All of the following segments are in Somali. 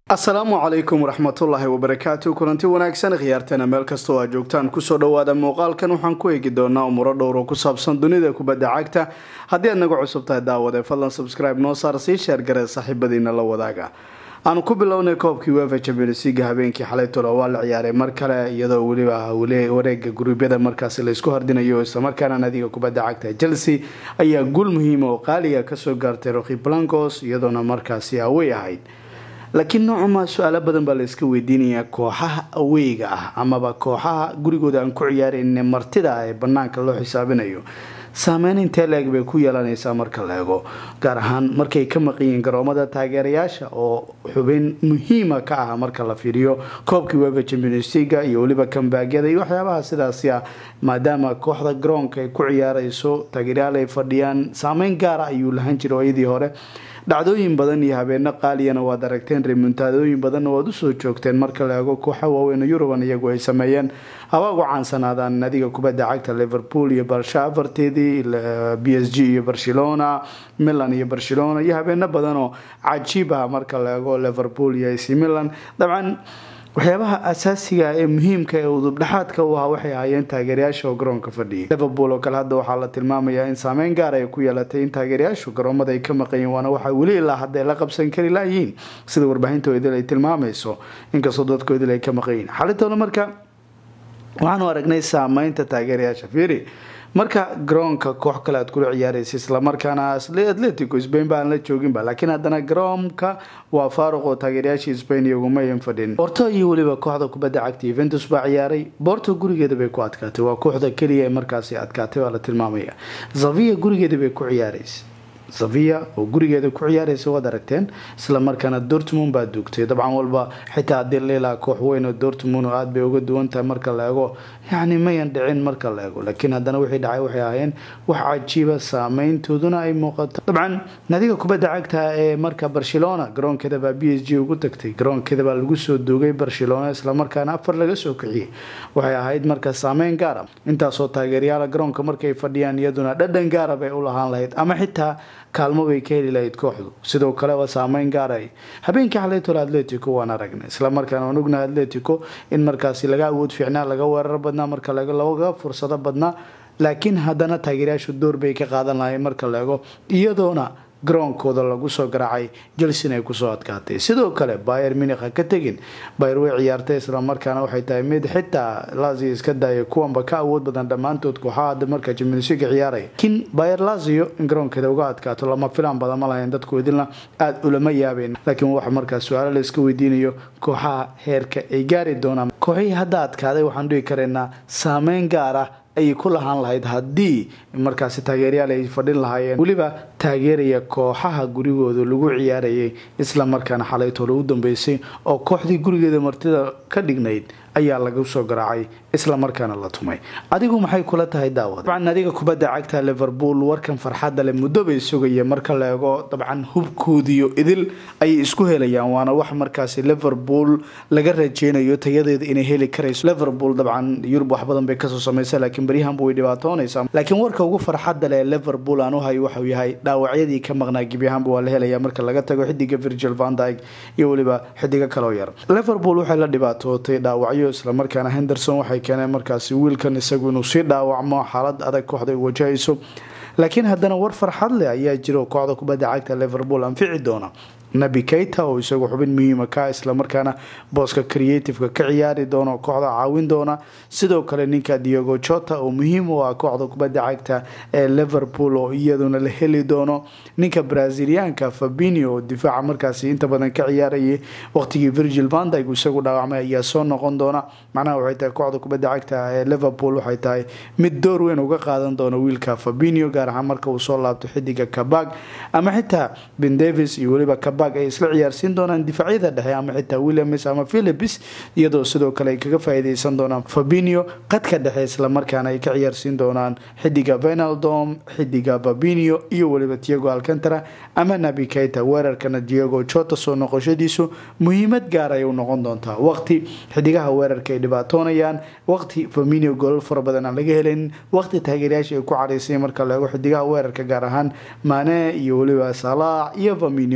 asalaamu calaykum waraxmatullaahi wabarakaatu kulanti wanaagsan khiyaartana meel kastoo aad joogtaan kusoo dhawaada muuqaalkan waxaan ku eegi doonaa umuro dhowr oo ku saabsan dunida kubadda cagta haddii aad naga cusub tahay daawade fadlan subscribe noo saar sii sheergaree saaxiibadiina la wadaaga aanu ku bilownay koobkii wefa champions league habeenkii xalay tolo waa la ciyaaray mar kale iyadoo weliba wareega guruubyada markaasi laysku hardinayo islamarkaana nadiga kubadda cagta chelsea ayaa guul muhiima oo qaaliga kasoo gaartay roki blancos iyadoona markaasi awey ahayd laakiin noocama su-aalo badan baa la iska weydiinayaa kooxaha aweyga ah amaba kooxaha gurigooda aan ku ciyaarayne martida ah ee banaanka loo xisaabinayo saameyn intee leeg bay ku yeelanaysaa marka la eego gaar ahaan markay ka maqanyihiin garoomada taageerayaasha oo xubin muhiima ka ah marka la fiiriyo koobkii wefa champions leaga iyo weliba kambaagyada iyo waxyaabaha sidaasi ah maadaama kooxda garoonka ay ku ciyaarayso taageeryaal ay fadhiyaan saameyn gaara ayuu lahan jiray ooyadii hore dhacdooyin badan iyo habeeno qaaliyana waad aragteen remuntaadooyin badanna waad usoo joogteen marka la eego kooxa waaweyn yuruban iyagu ay sameeyeen haba ugu caansanaadaan nadiga kubadda cagta liverpool iyo barsha afarteedii b s g iyo barcelona milan iyo barcelona iyo habeeno badan oo cajiib ah marka la eego liverpool iyo ac milan dabcan waxyaabaha asaasiga ee muhiimka ee udubdhexaadka u ahaa waxay ahaayeen taageerayaasha oo garoonka fadhiyay liverpool oo kale hadda waxaa la tilmaamayaa in saameyn gaar ay ku yeelatay in taageerayaashu garoomada ay ka maqanyeen waana waxaa weli ilaa hadda ay la qabsan kari layihiin sida warbaahinta idil ay tilmaamayso inkastoo dadku idil ay ka maqanyihiin xalitoona marka waxaanu aragnay saameynta taageerayaasha fiiri marka garoonka koox kale aad kula ciyaaraysa islamarkaana atletico spain ba aan la jooginba laakiin haddana garoonka waa faaruq oo taageerayaashii spain iyogumayan fadhin borto iyo weliba kooxda kubadda cagta yuventus baa ciyaaray borto gurigeeda bay ku adkaatay waa kooxda keliya ee markaasi adkaatay baa la tilmaamaya zavia gurigeeda bay ku ciyaaraysa zavia oo gurigeeda ku ciyaaraysa waad aragteen islamarkaana dortmund baa duugtay dabcan walba xitaa haddii leilaa koox weyn oo dortmund oo aada bay uga duwan tahay marka la eego yacni mayan dhicin marka la eego laakiin haddana wixii dhacay waxay ahaayeen wax cajiiba saameyntooduna ay muuqato dabcan nadiga kubadda cagta ee marka barcelona garoonkeeda baa b s g ugu tagtay garoonkeeda baa lagu soo duugay barcelona islamarkaana afar laga soo kiciyey waxay ahayd marka saameyn gaara intaasoo taageeryaala garoonka markay fadhiyaan iyaduna dhadhan gaara bay u lahaan lahayd ama xitaa kaalmo bay ka heli lahayd kooxdu sidoo kale waa saameyn gaaray habeenkii xalaytole atletico waan aragnay islamarkaana waan ognahay atletico in markaasi laga awood fiicnaa laga weerar badnaa marka laego laga fursado badnaa laakiin haddana taageerayaashu door bay ka qaadan lahayn marka la ego iyadoona garoonkooda lagu soo garaacay jelsin ay kusoo adkaatay sidoo kale bayer minik ha ka tegin bayer way ciyaartay islamarkaana waxay tahay mid xitaa lazio iska daaya kuwanba ka awood badan dhammaantood kooxaha hadda marka jimilsiga ciyaaraya laakiin bayer lazio in garoonkeeda uga adkaato lama filaan badan ma lahayn dadku idilna aada ulama yaabeen laakiin waxa markaas su-aalo la iska weydiinayo kooxaha heerka ay gaari doonaan kooxihii hadda adkaaday waxaan dhihi karaynaa saameyn gaar ah ayay ku lahaan lahayd haddii markaasi taageeryaal ay fadhin lahaayeen weliba taageeraya kooxaha gurigooda lagu ciyaarayay isla markaana xalaytoole u dambeysay oo kooxdii gurigeeda martida ka dhignayd ayaa lagu soo garaacay isla markaana la tumay adigu maxay kula tahay daawad dabcan adiga kubadda cagta liverpool warkan farxadda leh muddo bay sugayeen marka la eego dabcan hubkoodiyo idil ayay isku helayaan waana wax markaasi liverpool laga rajeynayo tayadeeda inay heli karayso liverpool dabcan yurub wax badan bay kasoo samaysa laakiin baryahanba way dhibaatoonaysaa laakiin warka ugu farxadda leh liverpool aan u hayo waxau yahay dhaawacyadii ka maqnaa gebi ahaanba waa la helaya marka laga tago xidiga virgil van dyke iyo weliba xidigo kaloo yar liverpool waxay la dhibaatootay dhaawacyo islamarkaana henderson waxay keeneen markaasi wiilkan isagu inuu sii dhaawacmo xaalad adag kooxda ay wajahayso laakiin haddana war farxad leh ayaa jiro kooxda kubadda cagta liverpool anfici doona nabi keita oo isagu xubin muhiima ka islamarkaana booska creativeka ka ciyaari doona kooxda caawin doona sidoo kale ninka diogo jota oo muhiim u ah kooxda kubadda cagta ee liverpool oo iyaduna la heli doono ninka braziliaanka fabinio oo difaaca markaasi inta badan ka ciyaarayay waqtigii virgil vandyg isagu dhaawacmay ayaa soo noqon doona macnaha waxay tahay kooxda kubadda cagta ee liverpool waxay tahay mid door weyn uga qaadan doona wiilka fabinio gaar ahaan marka uu soo laabto xidiga kabag ama xitaa ben davis iyo weliba kabag ay isla ciyaarsiin doonaan difaacyada dhexe ama xitaa williams ama philips iyadoo sidoo kale ay kaga faa'iideysan doonaan fabinio qadka dhexe islamarkaana ay ka ciyaarsiin doonaan xidiga venaldom xidiga babinio iyo weliba tiago alcantara ama nabi keita weerarkana diego jota soo noqoshadiisu muhiimad gaar ay u noqon doontaa waqti xidigaha weerarka ay dhibaatoonayaan waqti faminio golol fara badan aan laga helayn waqti taageerayaasha ay ku caraysay marka la eego xidigaha weerarka gaar ahaan mane iyo weliba salaax iyo faminio marka la eego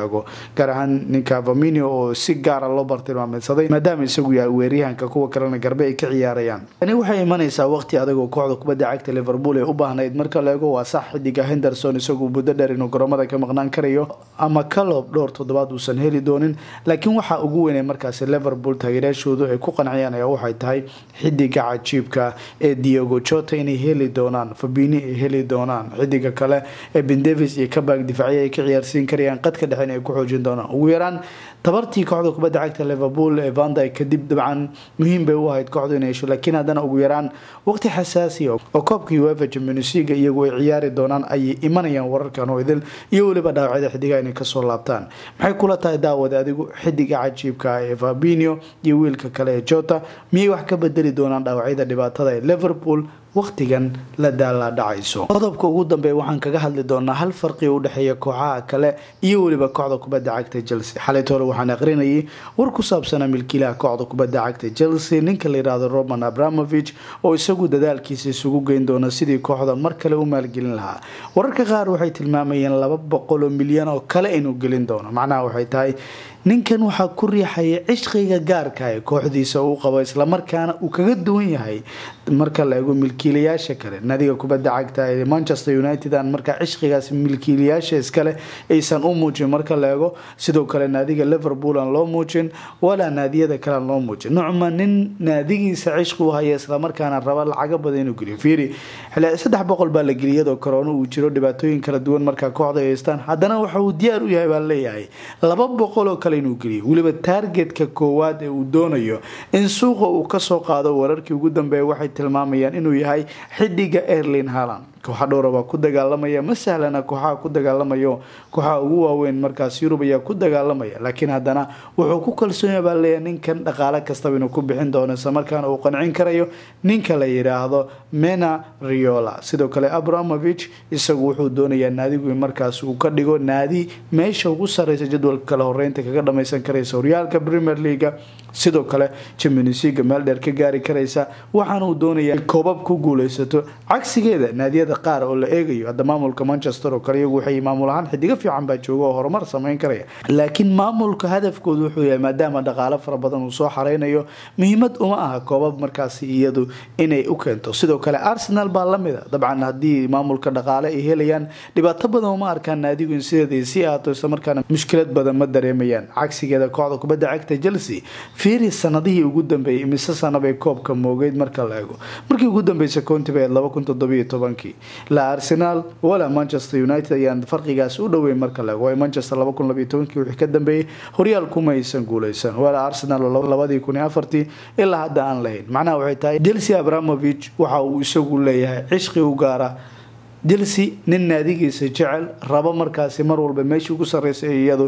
eego gaar ahaan ninka vaminio oo si gaara loo bartilmaameysaday maadaama isagu yahay weeryahanka kuwa kalena garbe ay ka ciyaarayaan tani waxay imanaysaa waqti adagoo kooxda kubadda cagta liverpool ee u baahnayd marka la eego waa sax xidiga henderson isagu muddo dheer inuu garoomada ka maqnaan karayo ama calob dhowr toddobaad uusan heli doonin laakiin waxaa ugu weynay markaasi liverpool taageerayaashoodu ay ku qanciyaan ayaa waxay tahay xidiga cajiibka ee diego jota inay heli doonaan fabini ay heli doonaan xidiga kale ee ben davis iyo kabaag difaaciya ay ka ciyaarsiin karayaan qadka dhexen ay ku xoojin doonaan ugu yaraan tabartii kooxda kubadda cagta liverpool ee vanda kadib dabcan muhiim bay u ahayd kooxdu inay hesho laakiin haddana ugu yaraan waqti xasaasiya oo koobka uefa champions league iyagu ay ciyaari doonaan ayay imanayaan wararkan oo idil iyo weliba dhaawacyada xidigaha inay kasoo laabtaan maxay kula tahay daawad adigu xidiga cajiibka ee fabinio iyo wiilka kale ee jota miyay wax ka bedeli doonaan dhaawacyada dhibaatada ee liverpool waqtigan la daala dhacayso qodobka ugu dambeeya waxaan kaga hadli doonaa hal farqi u dhexeeya kooxaha kale iyo weliba kooxda kubadda cagta chelsea xalayt hore waxaan aqrinayay war ku saabsanaa milkiilaha kooxda kubadda cagta chelsea ninka la yidhaahdo roman abramovich oo isagu dadaalkiisa isugu geyn doona sidii kooxda mar kale u maalgelin lahaa wararka qaar waxay tilmaamayeen laba boqol oo milyan oo kale inuu gelin doono macnaha waxay tahay ninkan waxaa ku riixaya cishqiga gaarka ee kooxdiisa uu qabo islamarkaana uu kaga duwan yahay marka la eego milkiilayaasha kale naadiga kubadda cagta ee manchester united aan markaa cishqigaas milkiilayaasha iskale aysan u muujin marka la eego sidoo kale naadiga liverpool aan loo muujin walaa naadiyada kale aan loo muujin nucma nin naadigiisa cishqi u haya islamarkaana raba lacaga badan inuu geliyo fiiri saddex boqol baa la geliyay iyadoo korona uu jiro dhibaatooyin kala duwan markaa kooxda ay haystaan haddana waxa uu diyaar u yahay baa leeyahay laba boqol oo kale inuu geliyo weliba taargetka koowaad ee uu doonayo in suuqa uu kasoo qaado wararkii ugu dambeeya waxay tilmaamayaan inuu yahay xidiga erlin haland kooxa dhowra baa ku dagaalamaya ma sahlana kooxaha ku dagaalamayo kooxaha ugu waaweyn markaas yurub ayaa ku dagaalamaya laakiin haddana wuxuu ku kalsoonyaa baa leeyahay ninkan dhaqaale kastaba inuu ku bixin doono islamarkaana uu qancin karayo ninka la yidhaahdo mena riola sidoo kale abramovich isagu wuxuu doonayaa naadigu in markaas uu ka dhigo naadi meesha ugu sareysa jadwalka kale horeynta kaga dhameysan karaysa horyaalka premier leaga sidoo kale champions leaga meel dheer ka gaari karaysa waxaana uu doonayaa koobab ku guuleysato cagsigeeda naadiyada qaar oo la eegayo hadda maamulka manchester oo kale iyagu waxay maamul ahaan xidigo fiican baa jooga oo horumar sameyn karaya laakiin maamulka hadafkoodu wuxuu yahay maadaama dhaqaale fara badan uu soo xareynayo muhiimad uma aha koobab markaasi iyadu inay u keento sidoo kale arsenal baa lamida dabcan haddii maamulka dhaqaale ay helayaan dhibaato badan uma arkaan naadigu in sideeda sii ahaato islamarkaana mushkilad badan ma dareemayaan cagsigeeda kooxda kubadda cagta chelsea fiiri sanadihii ugu dambeeyay imise sanabay koobka moogeyd marka la eego markii ugu dambeysay county bay laba kun toddobiyo tobankii la arsenal walaa manchester united ayaan farqigaas u dhoweyn marka la eego manchester laba kun labayo tobankii wixii ka dambeeyey horyaal kuma aysan guuleysan walaa arsenal labadii kun iyo afartii ilaa hadda aan lahayn macnaha waxay tahay chelsea abramovich waxa uu isagu leeyahay cishqi u gaara chelsea nin naadigiisa jecel rabo markaasi mar walba meeshii ugu sarreysa ee iyadu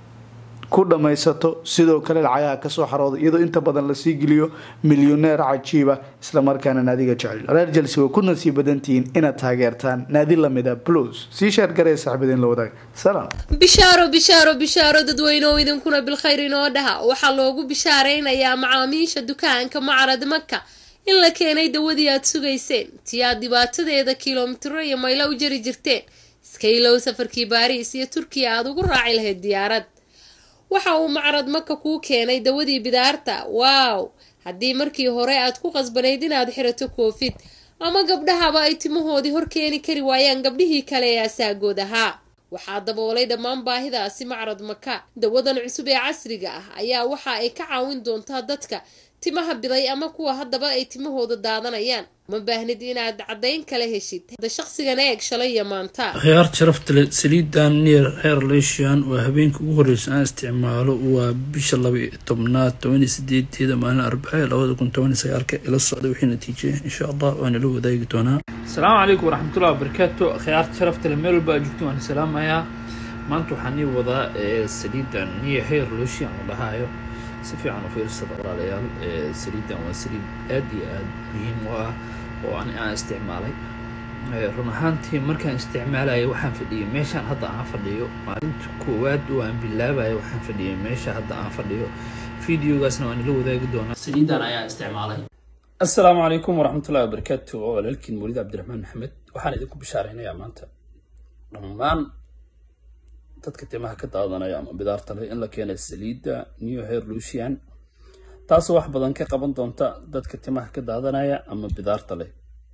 ku dhammaysato sidoo kale lacagaha kasoo xarooda iyadoo inta badan lasii geliyo milyoneer cajiiba islamarkaana naadiga jecel reer chelsea way ku nasiib badantihiin inaad taageertaan naadi lamida plus sii sheergaree saxbadeen la wadaag salaam bishaaro bishaaro bishaaro dadweyneoo idinkuna bilkhayr inoo dhaha waxaa loogu bishaaraynayaa macaamiisha dukaanka macarad maka in la keenay dawadii aad sugayseen tii aad dhibaatadeeda kilomitiro iyo maylo u jari jirteen iska ilow safarkii baariis iyo turkiya aada ugu raaci lahayd diyaarad waxa uu macrad maka kuu keenay dawadii bidaarta waaw haddii markii hore aad ku qasbanayd inaad xirato koofid ama gabdhahaba ay timahoodii hor keeni kari waayaan gabdhihii kale ee asaagood ahaa waxaa daboolay dhammaan baahidaasi macrad maka dawadan cusub ee casriga ah ayaa waxa ay ka caawin doontaa dadka timaha biday ama kuwa haddaba ay timahooda daadanayaan ma baahnid inaad caddayn kala heshid hada shaqsigan eeg shalay iyo maanta khiyaar sharafta leh saliidan neer heer leeshian waa habeenka ugu horreysa aan isticmaalo waa bisha laba iyo tobnaad tobaniyo sideedeeda maalin arbace labada kun tobaniyo sagaalka ila socda wixii natiije insha allah waana la wadaagi doonaa asalaamu calaykum waraxmatullahi wabarakaatu khiyaarta sharafta leh meel walba aad joogto waan salaamayaa maanta waxaan ii wadaa saliidan neer heer leeshian la dhahaayo si fiican u fiirsada walaalayaal saliidan waa saliid aada iyo aada muhiim u ah oo ani aan isticmaalay run ahaantii markaan isticmaalaya waxaan fadhiyay meeshaan hadda aan fadhiyo maalinta koowaad oo aan bilaabaya waxaan fadhiyay meesha hadda aan fadhiyo videogaasna waan ila wadaagi doonaa saliidan ayaa isticmaalay assalaamu calaykum waraxmatullahi wabarakaatu oo walaalkiin muulid cabdiraxmaan maxamed waxaan idinku bishaaraynayaa maanta dhammaan dadka timaha ka daadanaya ama bidaarta leh in la keenay saliidda new hair lucian taasoo wax badan ka qaban doonta dadka timaha ka daadanaya ama bidaarta leh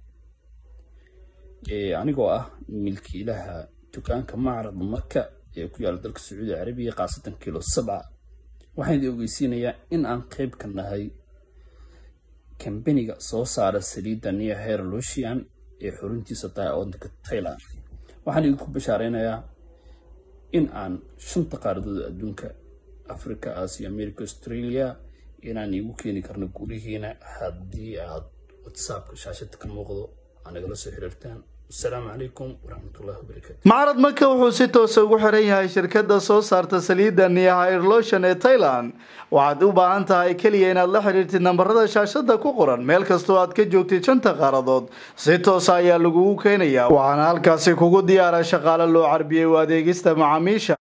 anigoo ah milkiilaha dukaanka macrad maka ee ku yaala dalka sacuudi carabiya khaasatan kilo sabca waxaan idin ogeysiinayaa in aan qeyb ka nahay kambaniga soo saara saliidda new hair lucian ee xuruntiisa tahay waddanka tailand waxaan idinku bashaareynayaa in aan shanta qaaradood adduunka africa asia america australia inaan iigu keeni karno gurihiina haddii aad whatsappka shaashada ka muuqdo aa nagala soo xiriirtaan asalaamu calaykum waraxmatullahi wabarakatu macrad maka wuxuu si toosa ugu xiran yahay shirkadda soo saarta saliidda niyahairlotion ee thailand waxaad u baahan tahay keliya inaad la xidhiirtid nambarada shaashada ku qoran meel kastoo aad ka joogtid shanta qaaradood si toosa ayaa lagugu keenayaa waxaana halkaasi kugu diyaara shaqaale loo carbiyey u adeegista macaamiisha